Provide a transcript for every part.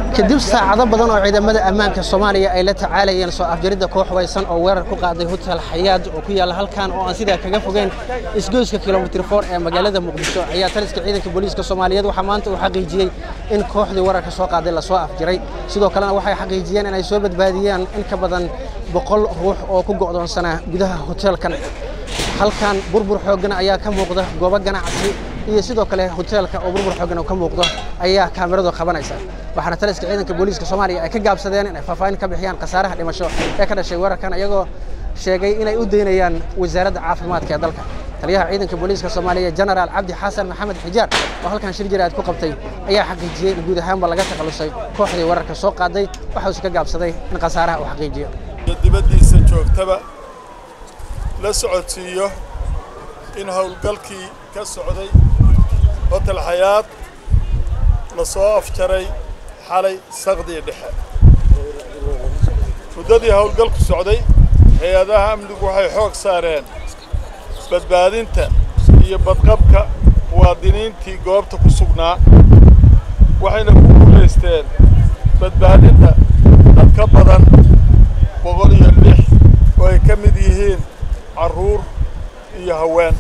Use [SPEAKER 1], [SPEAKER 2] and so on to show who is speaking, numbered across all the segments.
[SPEAKER 1] kadib saacado badan oo ciidamada ammaanka soomaaliya ay la tacaalayeen soo afjaridda koox waysan oo weerar ku qaaday hotel xayaad oo ku yaalla halkan oo aan sidaa kaga fogeyn isgoyska kilomitir foor ee magaalada muqdisho ayaa taliska ciidanka booliiska soomaaliyeed waxaa maanta uu xaqiijiyey in kooxdii weerarka soo qaaday lasoo afjaray sidoo kalena waxay xaqiijiyeen in ay soo badbaadiyeen in ka badan boqol ruux oo ku go'doonsanaa gudaha hoteelkan halkan burbur xooggan ayaa ka muuqda goobo ganacsi iyo sidoo kale hoteelka oo burbur xooggan ka muuqdo ayaa kaamiradu qabanaysa waxaana taliska ciidanka booliiska soomaaliya ay ka gaabsadeen inay faahfaahin ka bixiyaan khasaaraha dhimasho ee ka dhashay weerarkan iyagoo sheegay inay u daynayaan wasaaradda caafimaadka ee dalka taliyaha ciidanka booliiska soomaaliya genaraal cabdi xasan maxamed xijaar oo halkan shir jiraad ku qabtay ayaa xaqiijiyey in guud ahaanba laga takhalusay kooxdii weerarka soo qaaday waxause ka gaabsaday in khasaaraha uu xaqiijiyo
[SPEAKER 2] dibaddiisa joogtaba la socodsiiyo in howlgalkii ka socday hotel xayaad la soo afjaray xalay saqdii dhexe muddadii howlgalku socday hay-adaha amnigu waxay xoog saareen badbaadinta iyo badqabka muwaadiniintii goobta ku sugnaa waxayna ku guulaysteen badbaadinta dad ka badan boqol iyo lix oo ay ka mid yihiin carruur iyo haween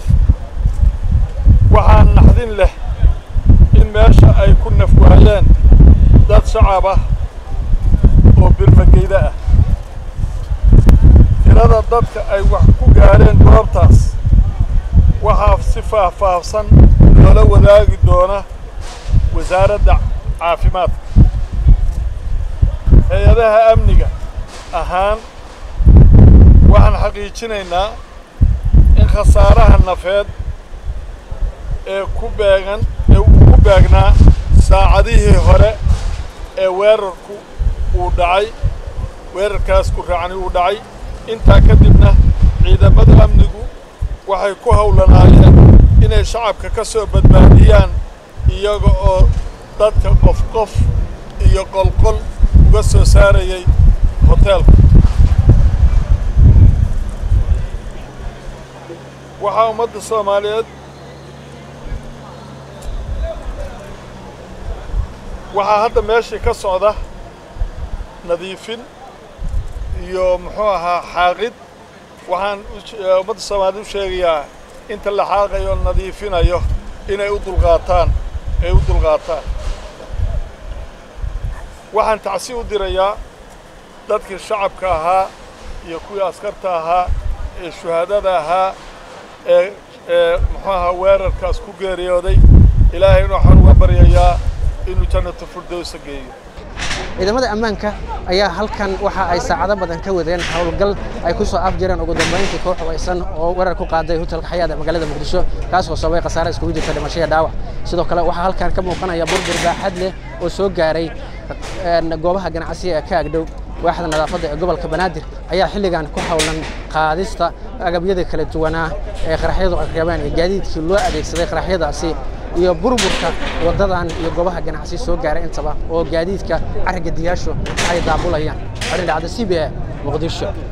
[SPEAKER 2] waxaa naxdin leh in meesha ay ku nafwaayeen dad shacab ah oo birmageyda ah tirada dadka ay wax ku gaadheen goobtaas waxaa si faahfaahsan loola wadaagi doona wasaaradda caafimaadka hay-adaha amniga ahaan waxaan xaqiijinaynaa in khasaaraha nafeed ee ku beegan ee ugu beegnaa saacadihii hore ee weerarku uu dhacay weerarkaas ku raacni uu dhacay intaa kadibna ciidamada amnigu waxay ku howlanaayeen inay shacabka ka soo badbaadiyaan iyaga oo dadka qof qof iyo qolqol uga soo saarayay hoteelka waxaa ummadda soomaaliyeed waxaa hadda meeshii ka socda nadiifin iyo muxuu ahaa xaaqid waxaan ummadda soomaaliyeed u sheegayaa inta la xaaqayo nadiifinayo inay u dulqaataan ay u dulqaataan waxaan tacsi u dirayaa dadkii shacabka ahaa iyo kuwii askarta ahaa ee shuhaadada ahaa ee ee muxuu ahaa weerarkaas ku geeriyooday ilaahayna waxaan uga baryayaa inuu jannatu firdowsa geeyo
[SPEAKER 1] ciidamada ammaanka ayaa halkan waxa ay saacado badan ka wadeen howlgal ay ku soo afjireen ugu dambayntii koox waysan oo weerar ku qaaday hotelka xayaad ee magaalada muqdisho kaasoo sababay khasaare iskugu jirta dhimasho iyo dhaawac sidoo kale waxaa halkan ka muuqanaya burbur baaxad leh oo soo gaaray goobaha ganacsiga ee ka agdhow waaxda nadaafadda ee gobolka banaadir ayaa xilligan ku howlan qaadista agabyada kala duwanaa ee qaraxyadu ay reebeen iyo gaadiidkii loo adeegsaday qaraxyadaasi iyo burburka waddadan iyo goobaha ganacsi soo gaaray intaba oo gaadiidka carriga diyaashu ay daabulayaan xolin dhacda c b a muqdisho